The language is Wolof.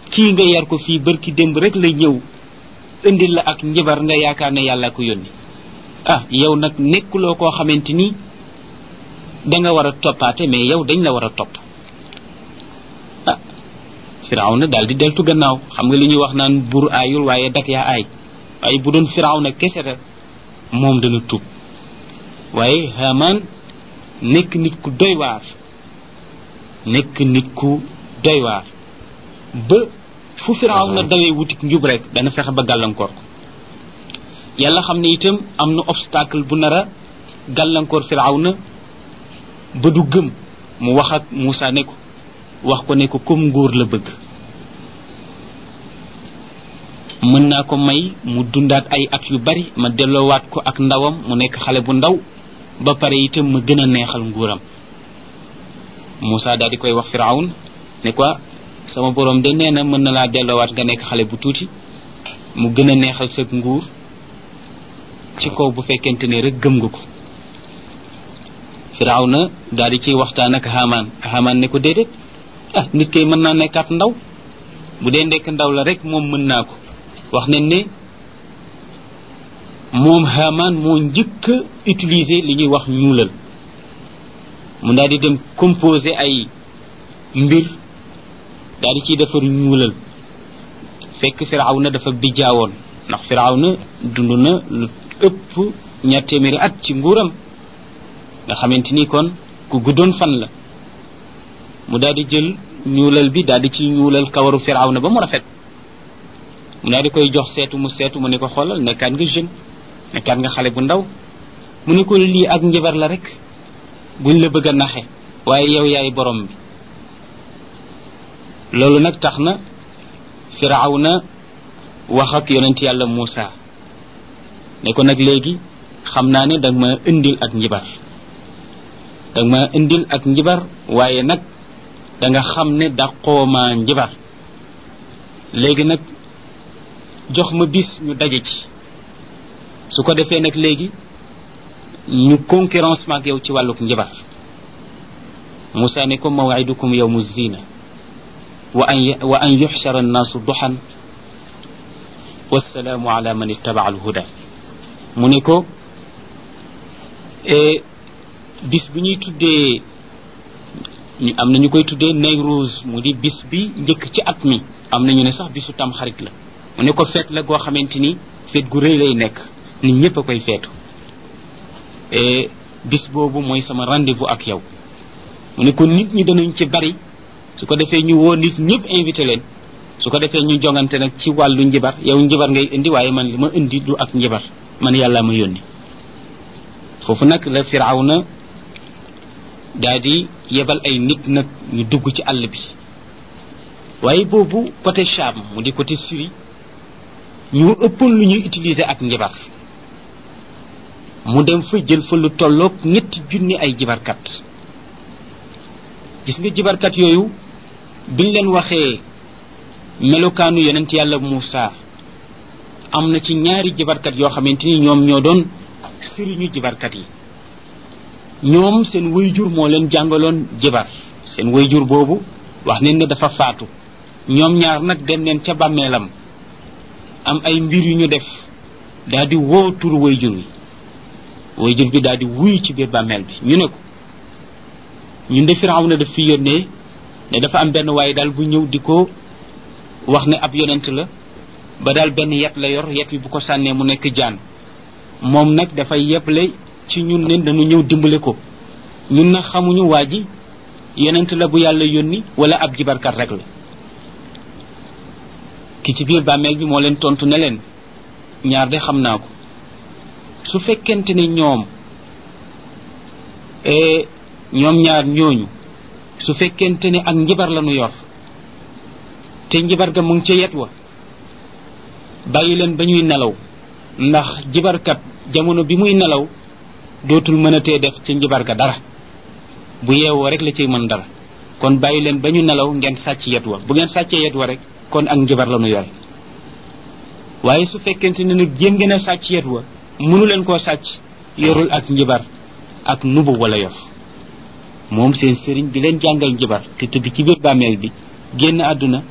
kii nga yar ko fii bërki démb rek la ñëw indil la ak njibar nga yaakaar ne yàlla ko yónni ah yow nag nekkuloo koo xamante ni danga war a toppaate mais yow dañ la war a topp ah firawna daal di deltu gannaaw xam nga li ñuy wax naan buur aayul waaye dak yaa aay waaye bu doon firawna kese la moom dana tuub waaye Haamaan nekk nit ku doy waar nekk nit ku doy waar ba fu firawna dawee wutik njub rek dana fexe ba gàllankoor ko yàlla xam ne itam am na obstacle bu nar a gàllankoor firawna ba du gëm mu wax ak Moussa ne ko wax ko ne ko comme nguur la bëgg mën naa ko may mu dundaat ay at yu bari ma delloowaat ko ak ndawam mu nekk xale bu ndaw ba pare itam ma gën a neexal nguuram Moussa daal di koy wax firawn ne ko sama borom de nee na mën na laa delloowaat nga nekk xale bu tuuti mu gën a neexal sa nguur ci kaw bu fekkente ne rek gëm nga ko firawna daal di ciy waxtaan ak Haamaan Haamaan ne ko déedéet ah nit kay mën naa nekkaat ndaw bu dee nekk ndaw la rek moom mën naa ko wax nañ ne moom Haamaan moo njëkk a utiliser li ñuy wax ñuulal mu daal di dem composer ay mbir daal di ciy defar ñuulal fekk firawna dafa bijjaawoon ndax firawna dund na lu ëpp ñaar téeméeri at ci nguuram nga xamante ni kon ku guddoon fan la mu daal di jël ñuulal bi daal di ci ñuulal kawaru firawna ba mu rafet mu daal di koy jox seetu mu seetu mu ne ko xoolal nekkaat nga jeune nekkaat nga xale bu ndaw mu ne ko lii ak njabar la rek buñ la bëgg a naxe waaye yow yaay borom bi loolu nag tax na firawna wax ak yonent yàlla Muusa ne ko nag léegi xam naa ne danga ma indil ak njibar danga ma indil ak njibar waaye nag danga xam ne daqoo ma njibar léegi nag jox ma bis ñu daje ci su ko defee nag léegi ñu concurrence maak yow ci wàlluk njibar Moussa ne ko mawaidukum yawmu zina wa an wa an yuxshara annaasu duxan wassalaamu ala man ittaba alhuda mu ne ko bis bi ñuy tuddee ñu am na ñu koy tuddee Nayruuz mu di bis bi njëkk ci at mi am na ñu ne sax bisu tam xarit la mu ne ko feet la goo xamante ni feet gu rëy lay nekk nit ñëpp a koy feetu bis boobu mooy sama rendez-vous ak yow mu ne ko nit ñi danañ ci bari su ko defee ñu woo nit ñëpp invité leen su ko defee ñu jongante nag ci wàllu njibar yow njibar ngay indi waaye man li ma indi du ak njibar man yàlla ma yónni foofu nag la firawna daal di yebal ay nit nag ñu dugg ci àll bi waaye boobu côté Cham mu di côté Syrie ñu ëppoon lu ñuy utiliser ak njibar mu dem fa jël fa lu tolloog ñetti junni ay jibarkat gis nga jibarkat yooyu biñ leen waxee melokaanu yonent yàlla Muusa am na ci ñaari jibarkat yoo xamante ni ñoom ñoo doon sëriñu jibarkat yi ñoom seen wayjur moo leen jàngaloon jibar seen wayjur boobu wax nañ ne dafa faatu ñoom ñaar nag dem neen ca bàmmeelam am ay mbir yu ñu def daal di woo turu wayjur wi wayjur bi daal di wuyu ci biir bàmmeel bi ñu ne ko ñun de Firawna daf fi yónnee ne dafa am benn waaye daal bu ñëw di ko wax ne ab yonent la ba daal benn yet la yor yet bi bu ko sànnee mu nekk jaan moom nag dafay yeble ci ñun ne dañu ñëw dimbale ko ñun nag xamuñu waa ji yonent la bu yàlla yónni wala ab jibarkat rek la ki ci biir bàmmeel bi moo leen tontu ne leen ñaar de xam naa ko su fekkente ne ñoom ñoom ñaar ñooñu su fekkente ne ak njibar la nu yor te njibar ga mu ngi ca yet wa bàyyi leen ba ñuy nelaw ndax jibarkat jamono bi muy nelaw dootul mën a tee def ca njibar ga dara bu yeewoo rek la ciy mën dara kon bàyyi leen ba ñu nelaw ngeen sàcc yet wa bu ngeen sàccee yet wa rek kon ak njibar la nu yore waaye su fekkente ne nag jéem ngeen a sàcc yet wa mënu leen koo sàcc yorul ak njibar ak nubu wala yor moom seen sëriñ bi leen jàngal njibar te tëdd ci biir bàmmeel bi génn àdduna